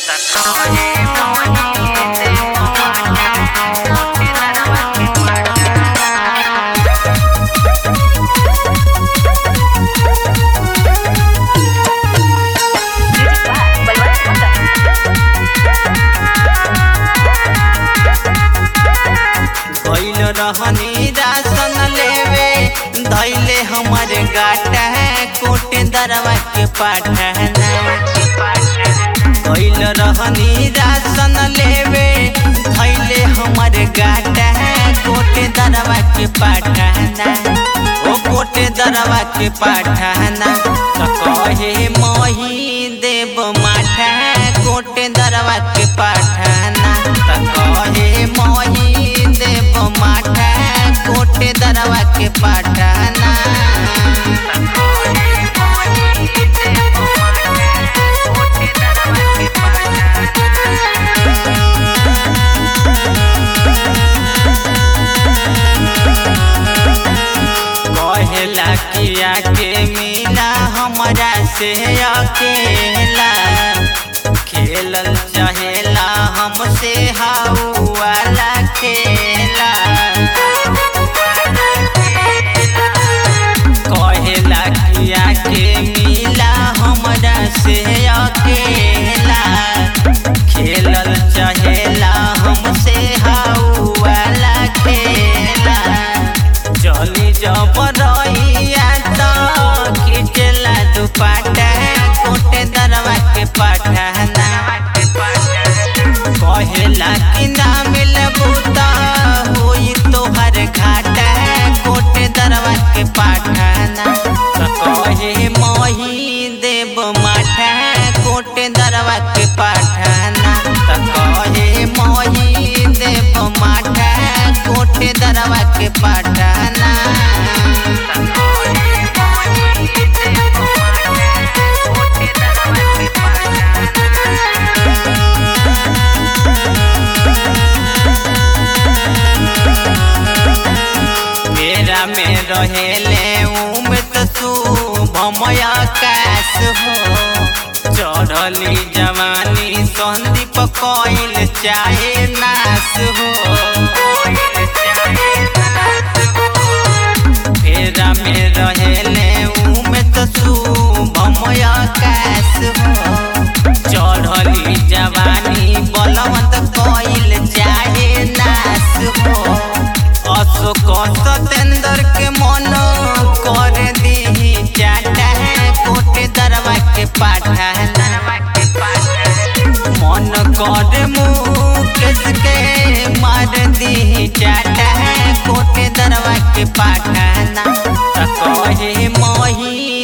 भइल रहनी राशन लेवे धैले हमर गाटा कोटे दरवा के पाठना भइल रहनी राशन लेवे धैले हमर गाटा कोटे दरवा के पाठना ओ कोटे दरवा के पाठना त कहे मही देव माठा कोटे दरवा के पाठना त कहे मही देव माठा कोटे दरवा के पाठना कहेला किया के मिला हमरा से अकेला खेलल चाहेला हमसे हाउ वाला खेला कहेला किया के मिला हमरा से अकेला खेलल चाहेला हमसे हाउ वाला खेला चली जब रहिया त खिचला दुपाटा कोटे दरवा के पाठाना कहेला कि ना मिलबू त होई तोहर घाटा कोटे दरवा के पाठाना त कहे मही देव माठा कोटे दरवा के पाठाना त कहे मही देव माठा कोटे दरवा के पाठाना मेरा में रहेले उम्र शुभमय आकाश हो चढ़ली जवानी संदीप कोइल चाहे नाश हो फेरा में रहेले उम्र शुभमय आकाश हो चढ़ली जवानी बलवंत कोइल चाहे नाश हो अशोक सतेंद्र के मन कर दी चाटा कोटे दरवा के पाठा मन कर मुकेश के मार दी चाटा कोटे दरवा के पाठाना त कहे मही